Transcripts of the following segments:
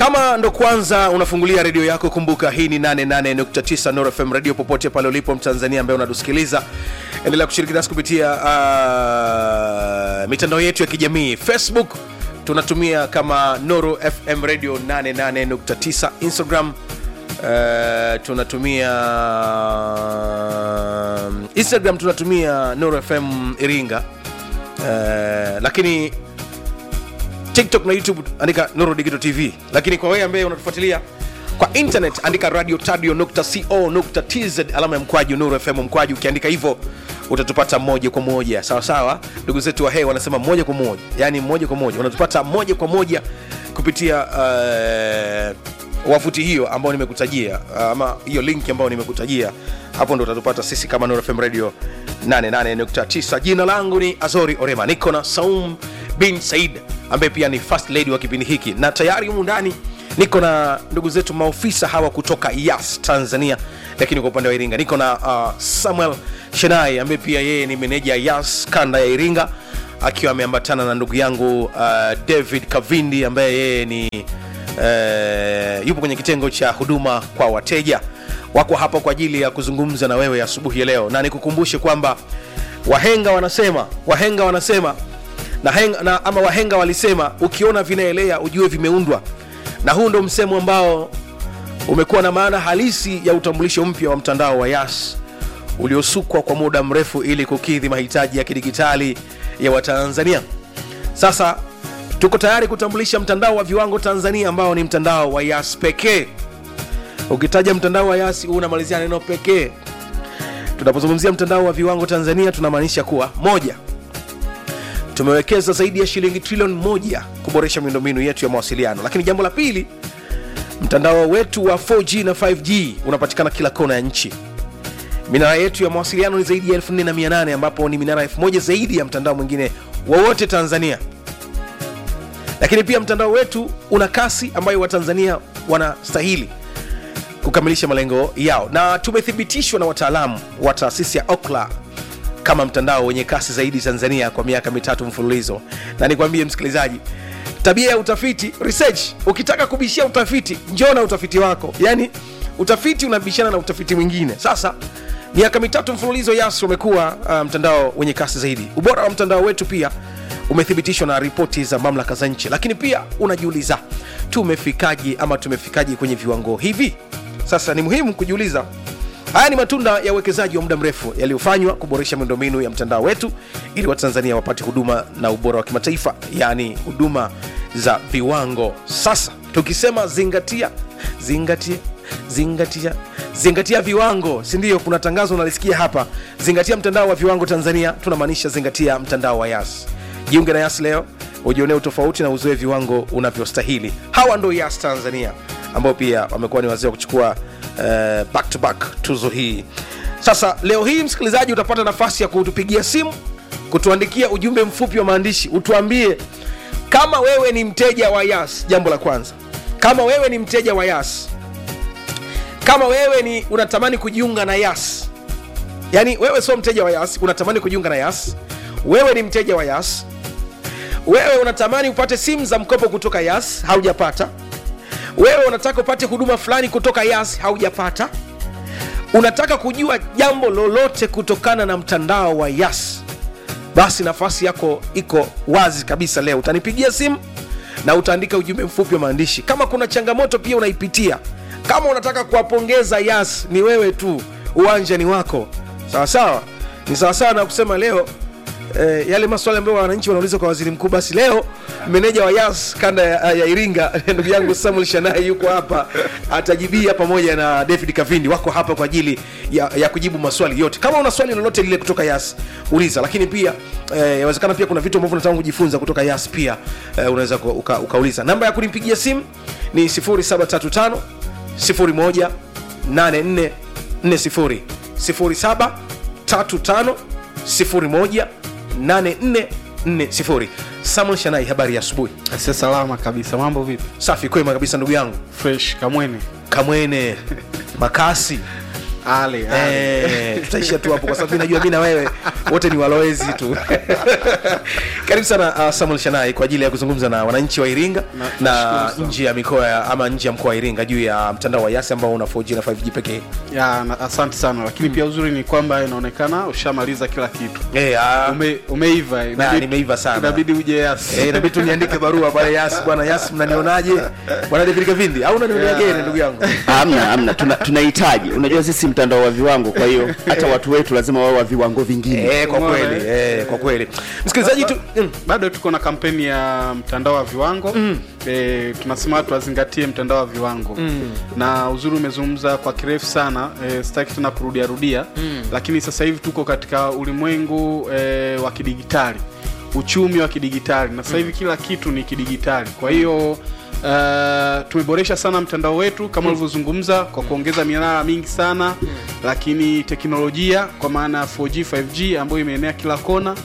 kama ndo kwanza unafungulia redio yako kumbuka hii ni 88.9 Nuru FM radio popote pale ulipo mtanzania ambaye unatusikiliza endelea kushiriki nasi kupitia uh, mitandao yetu ya kijamii facebook tunatumia kama Nuru FM radio 88.9 instagram uh, tunatumia instagram tunatumia Nuru FM iringa uh, lakini tiktok na youtube andika nuru digital tv lakini kwa wewe ambaye unatufuatilia kwa internet andika radio tadio co tz alama ya mkwaju nuru fm mkwaju ukiandika hivyo utatupata moja kwa moja sawa sawa ndugu zetu wa hei wanasema moja kwa moja yani moja kwa moja unatupata moja kwa moja kupitia uh, wavuti hiyo ambayo nimekutajia ama hiyo link ambayo nimekutajia hapo ndo utatupata sisi kama Nuru FM radio 88.9 jina langu ni azori orema niko na saum bin said ambaye pia ni first lady wa kipindi hiki na tayari humu ndani niko na ndugu zetu maofisa hawa kutoka yas tanzania lakini kwa upande wa iringa niko na uh, samuel shenai ambaye pia yeye ni meneja yas kanda ya iringa akiwa ameambatana na ndugu yangu uh, david kavindi ambaye yeye ni uh, yupo kwenye kitengo cha huduma kwa wateja wako hapa kwa ajili ya kuzungumza na wewe asubuhi ya leo na nikukumbushe kwamba wahenga wanasema wahenga wanasema na, henga, na ama wahenga walisema ukiona vinaelea ujue vimeundwa na huu ndo msemo ambao umekuwa na maana halisi ya utambulisho mpya wa mtandao wa yas uliosukwa kwa muda mrefu ili kukidhi mahitaji ya kidigitali ya watanzania sasa tuko tayari kutambulisha mtandao wa viwango tanzania ambao ni mtandao wa yas pekee ukitaja mtandao wa yas unamalizia neno pekee tunapozungumzia mtandao wa viwango tanzania tunamaanisha kuwa moja tumewekeza zaidi ya shilingi trilioni moja kuboresha miundombinu yetu ya mawasiliano lakini jambo la pili mtandao wetu wa 4g na 5g unapatikana kila kona ya nchi minara yetu ya mawasiliano ni zaidi ya 4800 ambapo ni minara 1000 zaidi ya mtandao mwingine wowote tanzania lakini pia mtandao wetu una kasi ambayo watanzania wanastahili kukamilisha malengo yao na tumethibitishwa na wataalamu wa taasisi ya okla kama mtandao wenye kasi zaidi tanzania kwa miaka mitatu mfululizo na nikwambie msikilizaji tabia ya utafiti research ukitaka kubishia utafiti njoo na utafiti wako yaani utafiti unabishana na utafiti mwingine sasa miaka mitatu mfululizo yas umekuwa uh, mtandao wenye kasi zaidi ubora wa mtandao wetu pia umethibitishwa na ripoti za mamlaka za nchi lakini pia unajiuliza tumefikaji ama tumefikaji kwenye viwango hivi sasa ni muhimu kujiuliza haya ni matunda ya uwekezaji wa muda mrefu yaliyofanywa kuboresha miundombinu ya mtandao wetu ili watanzania wapate huduma na ubora wa kimataifa yaani huduma za viwango sasa tukisema zingatia zingatia zingatia zingatia viwango sindio kuna tangazo unalisikia hapa zingatia mtandao wa viwango tanzania tunamaanisha zingatia mtandao wa yas jiunge na yas leo ujionee utofauti na uzoe viwango unavyostahili hawa ndo yas tanzania ambao pia wamekuwa ni wazee wa kuchukua uh, back to back tuzo hii sasa leo hii msikilizaji utapata nafasi ya kutupigia simu kutuandikia ujumbe mfupi wa maandishi utuambie kama wewe ni mteja wa yas jambo la kwanza kama wewe ni mteja wa yas kama wewe ni unatamani kujiunga na yas yaani wewe sio mteja wa yas unatamani kujiunga na yas wewe ni mteja wa yas wewe unatamani upate simu za mkopo kutoka yas haujapata wewe unataka upate huduma fulani kutoka yas haujapata unataka kujua jambo lolote kutokana na mtandao wa yas basi nafasi yako iko wazi kabisa leo utanipigia simu na utaandika ujumbe mfupi wa maandishi kama kuna changamoto pia unaipitia kama unataka kuwapongeza yas ni wewe tu uwanja ni wako sawasawa ni sawasawa na kusema leo eh, yale maswali ambayo wananchi wanauliza kwa waziri mkuu basi leo meneja wa yas kanda ya, ya iringa ndugu yangu samuel shanai yuko hapa atajibia pamoja na david kavindi wako hapa kwa ajili ya, ya kujibu maswali yote kama una swali lolote lile kutoka yas uliza lakini pia eh, yawezekana pia kuna vitu ambavyo unataka kujifunza kutoka yas pia eh, unaweza ku- uka, ukauliza namba ya kunipigia simu ni 0735 01 8440 0735 01 8440 samuel shanai habari ya asubuhi Asia salama kabisa. Mambo vipi? safi kwema kabisa ndugu yangu Fresh kamwene. kamwene makasi ale ale. Eh, tutaishia tu hapo kwa sababu najua mi na wewe wote ni walowezi tu karibu sana uh, samuel shanai kwa ajili ya kuzungumza na wananchi wa iringa Na- na, nashukuru sana. nje ya mikoa ya- ama nje ya mkoa wa iringa juu ya mtandao wa yasi ambao una 4G na 5G pekee ya na, asante sana lakini pia uzuri ni kwamba inaonekana ushamaliza kila kitu Eh, ah, Ume, umeiva inabidi- nimeiva sana. inabidi uje yasi eh, inabidi tu niandike barua pale yasi bwana yasi mnanionaje bwana david kavindi au unanionea Yeah. gere ndugu yangu Hamna, hamna, tuna- tunahitaji. Unajua sisi mtandao wa viwango, kwa hiyo hata watu wetu lazima wawe wa viwango vingine. eh, kwa Umeona, kweli eh, kwa kweli msikilizaji tu mm. bado tuko na kampeni ya mtandao wa viwango mm. e, tunasema watu wazingatie mtandao wa viwango mm. na uzuri umezungumza kwa kirefu sana e, sitaki tena kurudia rudia mm. lakini sasa hivi tuko katika ulimwengu e, wa kidigitali uchumi wa kidigitali na sasa hivi kila kitu ni kidigitali kwa hiyo Uh, tumeboresha sana mtandao wetu kama ulivyozungumza kwa kuongeza minara mingi sana lakini teknolojia kwa maana ya 4G 5G ambayo imeenea kila kona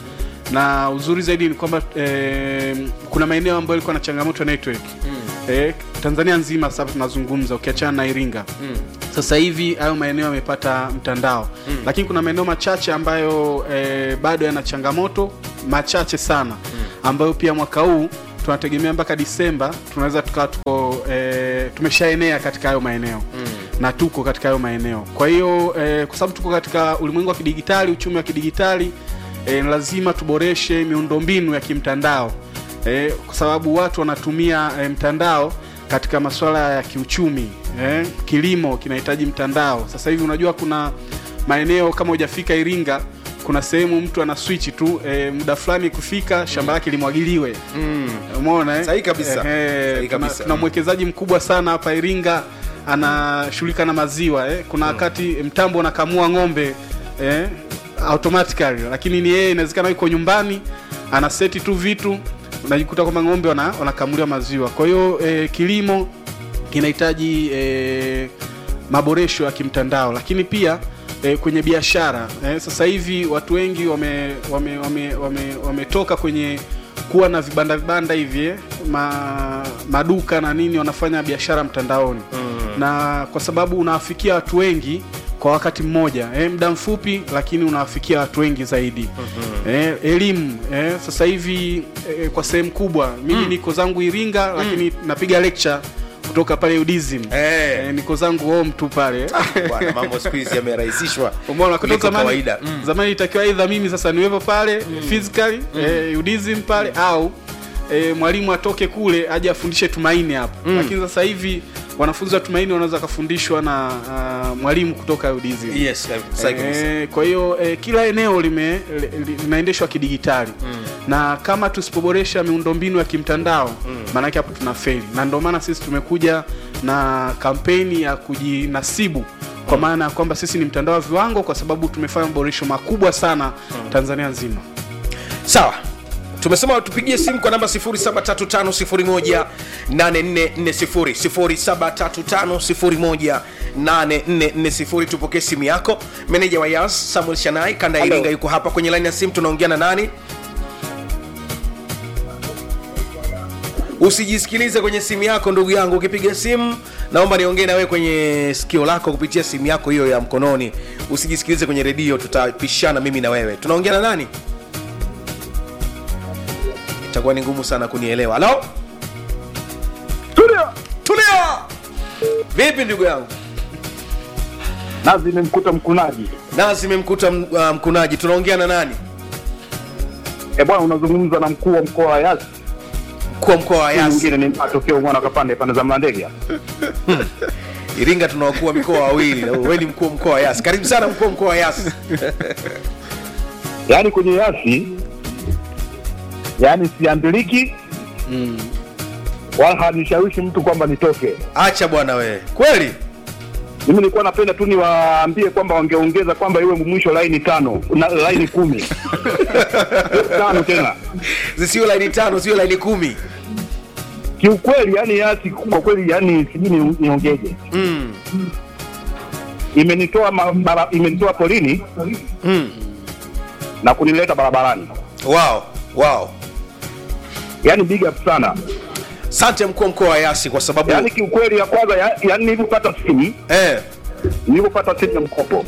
na uzuri zaidi ni kwamba eh, kuna maeneo ambayo ilikuwa na changamoto ya network mm. eh, Tanzania nzima sasa tunazungumza ukiachana na Iringa mm. sasa hivi hayo maeneo yamepata mtandao mm. lakini kuna maeneo machache ambayo eh, bado yana changamoto machache sana mm. ambayo pia mwaka huu tunategemea mpaka Disemba tunaweza tukawa tuko eh, tumeshaenea katika hayo maeneo mm. na tuko katika hayo maeneo kwa hiyo eh, kwa sababu tuko katika ulimwengu wa kidigitali uchumi wa kidigitali e, lazima tuboreshe miundombinu ya kimtandao e, kwa sababu watu wanatumia e, mtandao katika masuala ya kiuchumi e, kilimo kinahitaji mtandao sasa hivi unajua kuna maeneo kama hujafika iringa kuna sehemu mtu ana switch tu e, muda fulani kufika shamba lake limwagiliwe umeona eh? Sahihi kabisa. Ehe, Sahihi tuna, kabisa. tuna mwekezaji mkubwa sana hapa Iringa anashughulika na maziwa eh. Kuna wakati mtambo unakamua ng'ombe eh, automatically, lakini ni yeye, inawezekana yuko nyumbani ana seti tu vitu, unajikuta kwamba ng'ombe wana, wanakamuliwa maziwa. Kwa hiyo eh, kilimo kinahitaji eh, maboresho ya kimtandao, lakini pia eh, kwenye biashara eh, sasa hivi watu wengi wame wame, wame, wame, wametoka kwenye kuwa na vibanda vibanda hivi eh, ma, maduka na nini wanafanya biashara mtandaoni mm. na kwa sababu unawafikia watu wengi kwa wakati mmoja eh, muda mfupi lakini unawafikia watu wengi zaidi mm-hmm. eh, elimu eh, sasa hivi eh, kwa sehemu kubwa mimi mm. niko zangu Iringa lakini napiga lecture kutoka pale UDSM Eh. eh, niko zangu home tu pale bwana mambo siku hizi yamerahisishwa Umeona kutoka kuliko zamani kawaida mm. zamani itakiwa aidha mimi sasa niwepo pale physically eh, UDSM pale au eh, mwalimu atoke kule aje afundishe Tumaini hapo lakini sasa hivi wanafunzi wa Tumaini wanaweza kafundishwa na uh, mwalimu kutoka UDSM yes sahihi kabisa. Eh, kwa hiyo eh, kila eneo lime li- li- linaendeshwa kidigitali mm. na kama tusipoboresha miundombinu ya kimtandao maanake hapo tuna feli na ndio maana sisi tumekuja na kampeni ya kujinasibu kwa maana ya kwamba sisi ni mtandao wa viwango kwa sababu tumefanya maboresho makubwa sana Tanzania nzima sawa tumesema tupigie simu kwa namba 0735018440 0735018440 tupokee simu yako meneja wa yas samuel shanai kanda ya iringa yuko hapa kwenye laini ya simu tunaongea na nani usijisikilize kwenye simu yako ndugu yangu ukipiga simu naomba niongee na wewe kwenye sikio lako kupitia simu yako hiyo ya mkononi usijisikilize kwenye redio tutapishana mimi na wewe tunaongea na nani itakuwa ni ngumu sana kunielewa halo Tulia. tulia vipi ndugu yangu Nazi imemkuta mkunaji. nazi imemkuta m- uh, mkunaji tunaongea na nani E bwana, unazungumza na mkuu wa mkoa wa Yasi. mkuu wa mkoa wa Huyu yasi Mwingine ni matokeo mwana kapande pande za Mlandege. iringa tuna wakuu wa mikoa wawili na wewe ni mkuu wa mkoa wa yasi karibu sana mkuu wa mkoa wa yasi Yaani kwenye Yasi yaani siambiliki wala hanishawishi mtu kwamba nitoke. acha bwana wewe kweli Mimi nilikuwa napenda tu niwaambie kwamba wangeongeza kwamba iwe mwisho laini tano na laini kumi tano tena. zisiwe laini tano sio laini kumi Kiukweli yani Yasi kwa kweli yani sijui ni- niongeje. mm. Imenitoa ma, bara, imenitoa polini Mm. na kunileta barabarani. wow wow Yaani big up sana. sante mkuu wa mkoa wa yasi kwa sababu Yaani kiukweli ya kwanza ya, yaani nilipopata simu eh, nilipopata simu ya mkopo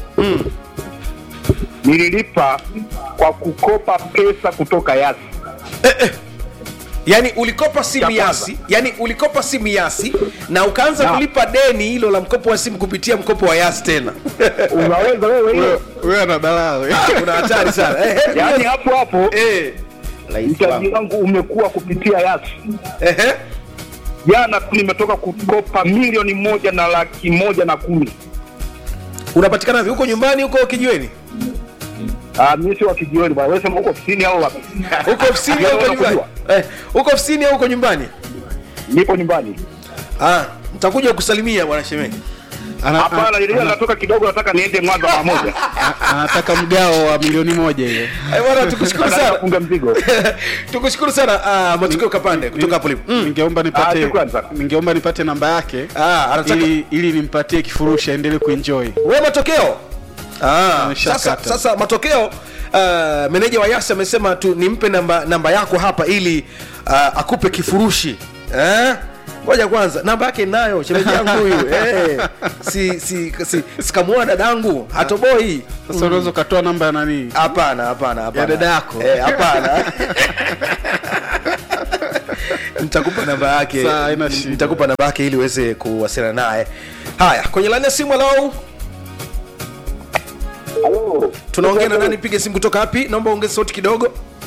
nililipa kwa kukopa pesa kutoka Yasi. yaani ulikopa simu Cha kwanza. yasi yani ulikopa simu yasi na ukaanza Na. kulipa deni hilo la mkopo wa simu kupitia mkopo wa yasi tena Unaweza wewe hiyo, wewe ana balaa wewe. una hatari sana Eh, eh, yaani hapo hapo eh, Rais mtaji wangu. wangu umekuwa kupitia Yasi. eh, eh. Jana tu nimetoka kukopa milioni moja na laki moja na kumi. unapatikana vipi huko nyumbani huko kijiweni Ah, mimi si wa kijiweni bwana, wewe sema uko ofisini au wapi? huko ofisini au huko nyumbani eh, huko ofisini au huko nyumbani Nipo nyumbani. ah, nitakuja kusalimia bwana shemeji Ana- Hapana, ana- ile natoka kidogo, nataka niende Mwanza mara moja. a- anataka mgao wa milioni moja ile. Eh, bwana tukushukuru Nataka sana kufunga mzigo. tukushukuru sana uh, matukio kapande kutoka hapo lipo mm. Ningeomba Ah, nipate shukrani sana. ningeomba nipate namba yake ah, anataka ili ili nimpatie kifurushi aendelee kuenjoy. we matokeo ah, Ameshakata. sasa, sasa matokeo uh, meneja wa yasi amesema tu nimpe namba, namba yako hapa ili uh, akupe kifurushi eh? ngoja kwanza namba yake nayo shemeji yangu huyu eh, si, si, si, sikamua dadangu hatoboi Sasa unaweza ukatoa namba ya nani? hapana hapana hapana. Ya dada yako? eh, hapana nitakupa namba yake Sawa, haina shida. nitakupa namba yake ili uweze kuwasiliana naye haya kwenye laini ya simu alau Halo. tunaongea na nani piga simu kutoka wapi naomba ongeze sauti kidogo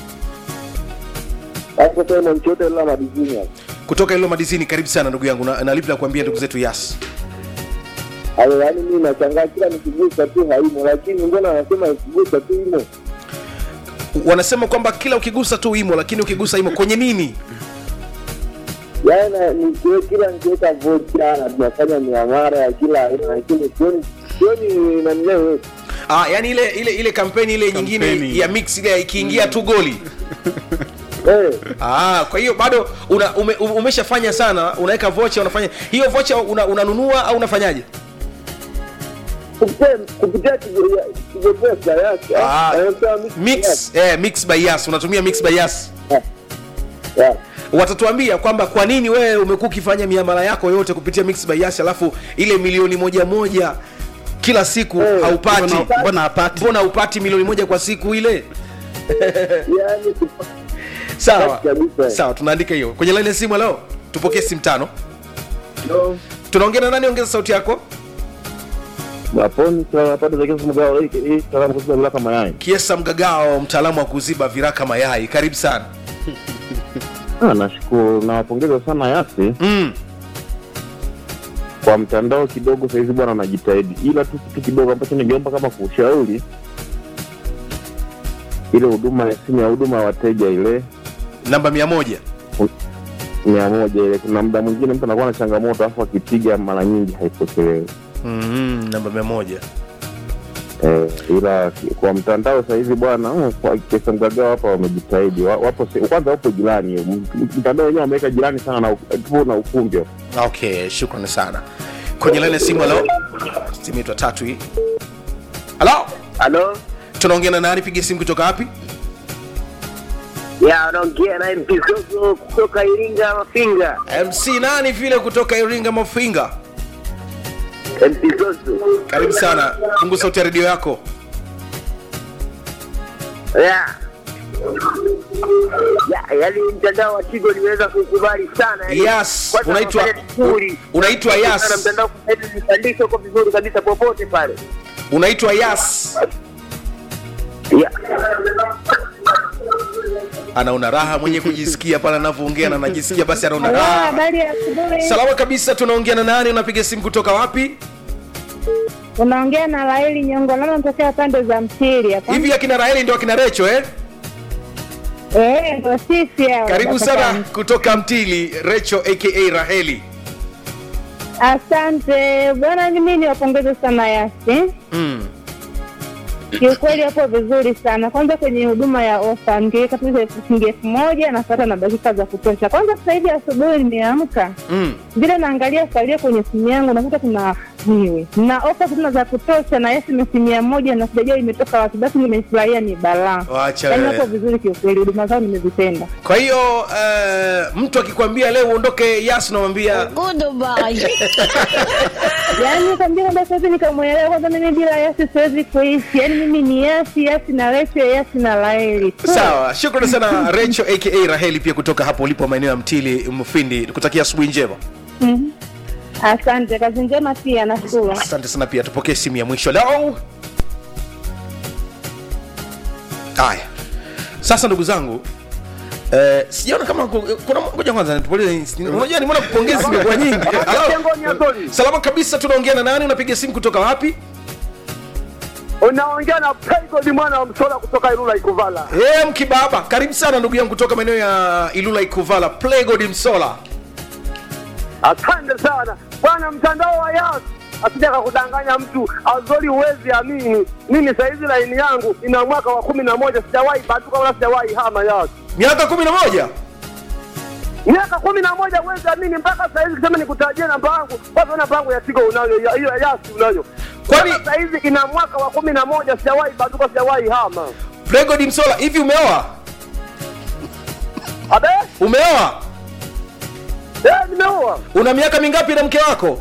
Hapo tena mchote la madizini hapo. kutoka ilo madizini karibu sana ndugu yangu na, na lipi la kuambia ndugu zetu yas Hayo yaani mimi nashangaa kila nikigusa tu haimo, lakini mbona wanasema nikigusa tu imo? wanasema kwamba kila ukigusa tu imo lakini ukigusa imo kwenye nini Yaani na- nikiwe kila nikiweka vocha na tunafanya miamara ya kila aina, lakini sioni sioni nanileo ah, yani ile ile ile kampeni ile nyingine Kampeni. ya mix ile ikiingia tu goli eh, Ah, kwa hiyo bado una, ume, ume- umeshafanya sana unaweka vocha unafanya hiyo vocha una, unanunua au unafanyaje kupitia kupitia kigopesa yake Ah, anasema mix eh, mix by yas unatumia mix by yas yeah. watatuambia kwamba kwa nini wewe umekuwa ukifanya miamala yako yote kupitia mix by yas alafu ile milioni moja moja kila siku Eh, haupati Mbona mbona hapati? mbona haupati milioni moja kwa siku ile Yaani kupa- sawa Kabisa. sawa tunaandika hiyo kwenye laini ya simu leo tupokee simu tano no. tunaongea na nani ongeza sauti yako Waponi tunapata za kesi mgao hii hii salamu kusiba bila kama yai. kiesa mgagao mtaalamu wa kuziba viraka mayai karibu sana Ah, nashukuru nawapongeza sana Yasi mm. kwa mtandao kidogo sahizi bwana anajitahidi, ila tu kitu kidogo ambacho ningeomba kama kushauri ile huduma ya simu ya huduma ya wateja ile namba mia moja mia moja ile, kuna muda mwingine mtu anakuwa na changamoto alafu akipiga mara nyingi haipokelewi. mm, namba mia moja Eh, ila kwa mtandao sahizi bwana mm, kwa kesa mgagao hapa wamejitahidi, Wa- wapo se- kwanza wapo jirani, M- mtandao wenyewe wameweka jirani sana na u- tu na ukumbi hapo. okay shukrani sana kwenye laini ya simu halo simu yetu ya tatu hii halo Halo, tunaongea na nani piga simu kutoka wapi ya unaongea na MP Soso kutoka Iringa Mafinga. mc nani vile kutoka iringa mafinga MP Soso. karibu sana pungu sauti ya redio yako Ya. Ya, yaani mtandao wa Tigo nimeweza kukubali sana. yaani Yes, kwanza unaitwa- wanafanya vizuri. unaitwa Yes. Sana mtandao kwa hivi vipandisho kwa vizuri kabisa popote pale. unaitwa yas Ya. anaona raha mwenye kujisikia pale anavyoongea na anajisikia basi anaona Halo, raha habari ya asubuhi. salama kabisa tunaongea na nani unapiga simu kutoka wapi Unaongea na Laili Nyongo, lama natokea pande za Mtili hapa. hivi akina raheli ndio akina recho eh Eh, ndo sisi hao. karibu Kutoka sana Mtili. kutoka mtili recho aka raheli Asante bwana, mimi niwapongeze sana Yasi, mm. kiukweli hapo vizuri sana. Kwanza kwenye huduma ya ofa, ningeweka tu ile shilingi elfu moja napata na dakika za kutosha. Kwanza sasa hivi asubuhi nimeamka Mm. vile naangalia salio kwenye simu yangu nakuta kuna isiwe na ofa tena za kutosha na SMS mia moja na sijajua imetoka wapi, basi nimefurahia ni balaa. Wacha Yaani wewe. wako vizuri kiukweli, huduma zao nimezipenda. kwa hiyo uh, mtu akikwambia leo uondoke yas unamwambia Yaani kaambia kwamba sasa hivi nikamwelewa kwanza, mimi bila Yasi siwezi kuishi. Yaani mimi ni Yasi, Yasi na Recho, Yasi na Laeli tu. sawa shukrani sana recho aka raheli pia kutoka hapo ulipo maeneo ya mtili mfindi kutakia asubuhi njema Mhm. Asante, kazi njema pia, nashukuru. asante sana pia tupokee simu ya mwisho leo haya sasa ndugu zangu Eh, sijaona kama ku- kuna ngoja kwanza nitupolize unajua nimeona kupongezi zimekuwa nyingi Halo? salama kabisa tunaongea na nani unapiga simu kutoka wapi Unaongea na Pegodi mwana wa Msola kutoka Ilula Ikuvala. Eh, mkibaba karibu sana ndugu yangu kutoka maeneo ya ilula ikuvala playgod msola Asante sana bwana, mtandao wa Yas asija kakudanganya mtu azori, huwezi amini. Mimi saizi laini yangu ina mwaka wa kumi na moja, sijawahi batuka wala sijawahi hama Yas miaka kumi na moja miaka kumi na moja, huwezi amini. Mpaka saizi kisema nikutajie namba yangu, kwanza namba yangu ya Tigo unayo, ya- hiyo ya Yas unayo. Kwani- Mpaka saizi ina mwaka wa kumi na moja, sijawahi batuka, sijawahi hama. playgod msola hivi umeoa Abe umeoa eh, nimeoa una miaka mingapi na mke wako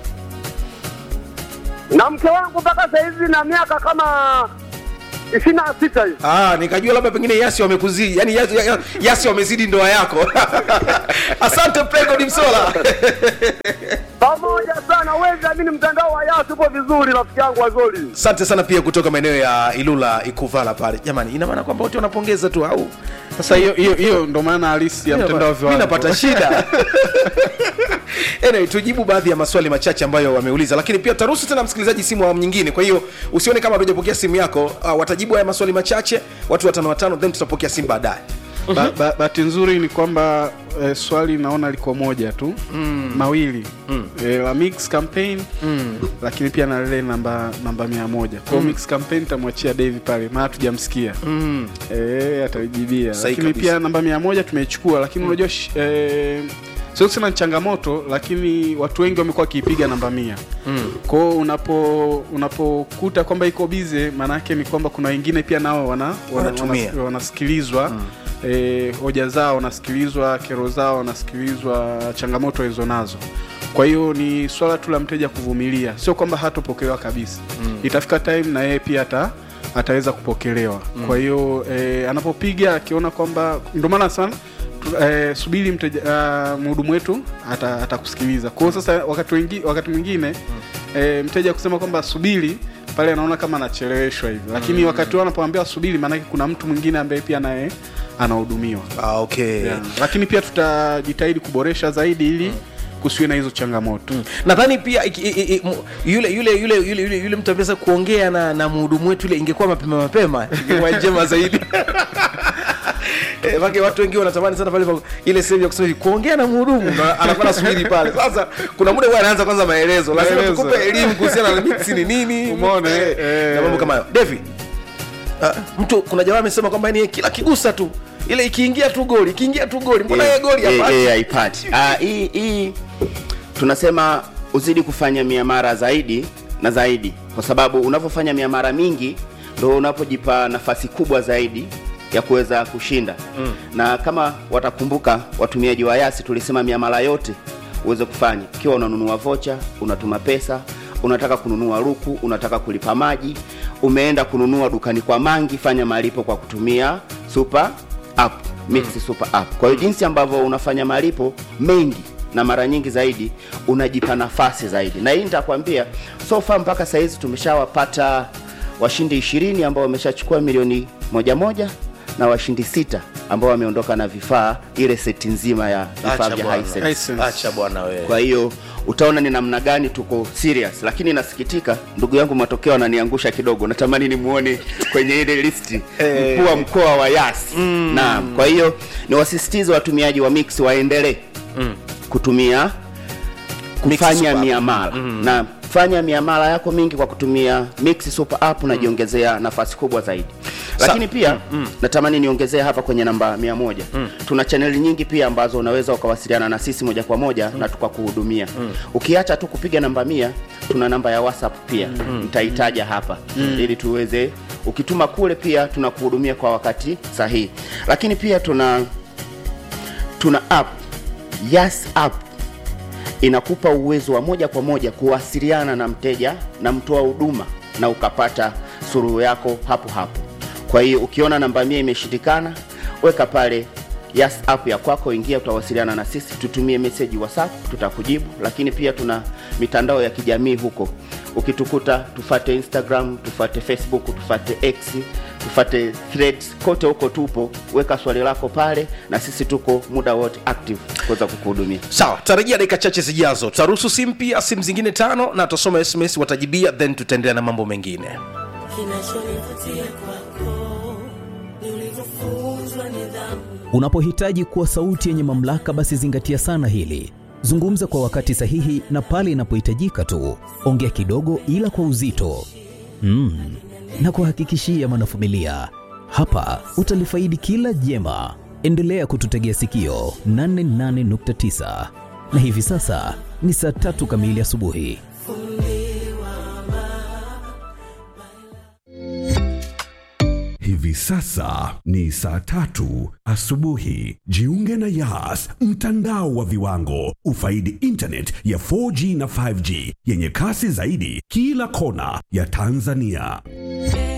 na mke wangu mpaka saizi na miaka kama ishirini na sita hivi. Ah, nikajua labda pengine yasi wamekuzidi yani yasi, ya- yasi wamezidi ndoa yako asante playgod msola pamoja sana, huwezi amini, mtandao wa Yas upo vizuri, rafiki yangu Wazori. asante sana pia kutoka maeneo ya ilula ikuvala pale jamani ina maana kwamba wote wanapongeza tu au sasa hiyo hiyo hiyo ndo maana halisi ya mtandao wa mi viwango napata shida anyway, tujibu baadhi ya maswali machache ambayo wameuliza lakini pia taruhusu tena msikilizaji simu awamu nyingine kwa hiyo usione kama hatujapokea simu yako uh, watajibu haya maswali machache watu watano watano then tutapokea simu baadaye Ba- ba- bahati nzuri ni kwamba eh, swali naona liko moja tu mm. mawili mm. Eh, la mix campaign mm. lakini pia na lile namba namba mia moja kwao mm. mix campaign tamwachia David pale maana tujamsikia mm. eh, ataijibia Sahi lakini kabisa. pia namba mia moja tumeichukua lakini unajua mm. eh, sio kusema ni changamoto lakini watu wengi wamekuwa wakiipiga namba mia mm. kwao unapo unapokuta kwamba iko bize maanaake ni kwamba kuna wengine pia nao wana, wana, Wanatumia. wana, wanasikilizwa mm. e, hoja zao wanasikilizwa kero zao wanasikilizwa changamoto hizo nazo kwa hiyo ni swala tu la mteja kuvumilia sio kwamba hatopokelewa kabisa mm. itafika time na yeye pia ata ataweza kupokelewa mm. kwa hiyo e, anapopiga akiona kwamba ndio maana sana tu- eh, subiri mteja uh, mhudumu wetu ata- atakusikiliza kwa hiyo sasa wakati wengi, wakati mwingine mm. eh, mteja kusema kwamba subiri pale anaona kama anacheleweshwa hivi lakini mm. wakati wao anapoambia subiri maanake kuna mtu mwingine ambaye pia naye anahudumiwa ah, okay yeah. lakini pia tutajitahidi kuboresha zaidi ili mm. kusiwe na hizo changamoto mm. nadhani pia iki, i, i, mu- yule yule yule yule yule, yule mtu ameweza kuongea na, na mhudumu wetu ile ingekuwa mapema mapema ingekuwa njema zaidi Eh, Maana watu wengi wanatamani sana pale pa- ile sehemu ya kusema hivi, kuongea na mhudumu na anakuwa nasubiri pale. Sasa kuna muda huwa anaanza kwanza maelezo, lazima Maelezo. tukupe elimu kuhusiana na mix ni nini, Umeona, eh, eh. na mambo kama hayo. Devi, ah, mtu kuna jamaa amesema kwamba yani kila kigusa tu ile ikiingia tu goli, ikiingia tu goli, mbona yeye goli Eh, hapa? eh, haipati Ah, hii hii tunasema uzidi kufanya miamara zaidi na zaidi kwa sababu unavyofanya miamara mingi ndo unapojipa nafasi kubwa zaidi ya kuweza kushinda mm. na kama watakumbuka watumiaji wa yasi tulisema miamala yote uweze kufanya ikiwa unanunua vocha unatuma pesa unataka kununua ruku unataka kulipa maji umeenda kununua dukani kwa mangi fanya malipo kwa kutumia super app mix super app kwa hiyo jinsi ambavyo unafanya malipo mengi na mara nyingi zaidi unajipa nafasi zaidi na hii nitakwambia so far mpaka sahizi tumeshawapata washindi ishirini ambao wameshachukua milioni moja moja na washindi sita ambao wameondoka na vifaa ile seti nzima ya vifaa Acha vya bwana. Hisense. Hisense. Acha bwana wewe. kwa hiyo utaona ni namna gani tuko serious lakini nasikitika ndugu yangu matokeo ananiangusha kidogo natamani nimuone kwenye ile listi mkuu wa mkoa wa yas mm. naam kwa hiyo ni wasisitize watumiaji wa mix waendelee mm. kutumia kufanya Super App. miamala mm. na fanya miamala yako mingi kwa kutumia mix super app unajiongezea nafasi kubwa zaidi lakini pia natamani niongezee hapa kwenye namba mia moja tuna chaneli nyingi pia ambazo unaweza ukawasiliana na sisi moja kwa moja na tukakuhudumia ukiacha tu kupiga namba mia tuna namba ya whatsapp pia nitaitaja hapa ili tuweze ukituma kule pia tunakuhudumia kwa wakati sahihi lakini pia tuna tuna app yes app inakupa uwezo wa moja kwa moja kuwasiliana na mteja na mtoa huduma na ukapata suluhu yako hapo hapo kwa hiyo ukiona namba mia imeshindikana weka pale yes app ya kwako ingia utawasiliana na sisi tutumie message whatsapp tutakujibu lakini pia tuna mitandao ya kijamii huko ukitukuta tufate instagram tufate facebook tufate x tufate threads kote huko tupo weka swali lako pale na sisi tuko muda wote active kuweza kukuhudumia sawa tutarejea dakika chache zijazo tutaruhusu simu pia simu zingine tano na tutasoma sms watajibia then tutaendelea na mambo mengine kinachonivutia kwako ni ulivyofunzwa nidhamu Unapohitaji kuwa sauti yenye mamlaka, basi zingatia sana hili. Zungumza kwa wakati sahihi na pale inapohitajika tu. Ongea kidogo, ila kwa uzito. Mm. Na kuhakikishia mwanafamilia, hapa utalifaidi kila jema. Endelea kututegea sikio 88.9 na hivi sasa ni saa tatu kamili asubuhi. Hivi sasa ni saa tatu asubuhi. Jiunge na Yas, mtandao wa viwango. Ufaidi internet ya 4G na 5G yenye kasi zaidi kila kona ya Tanzania.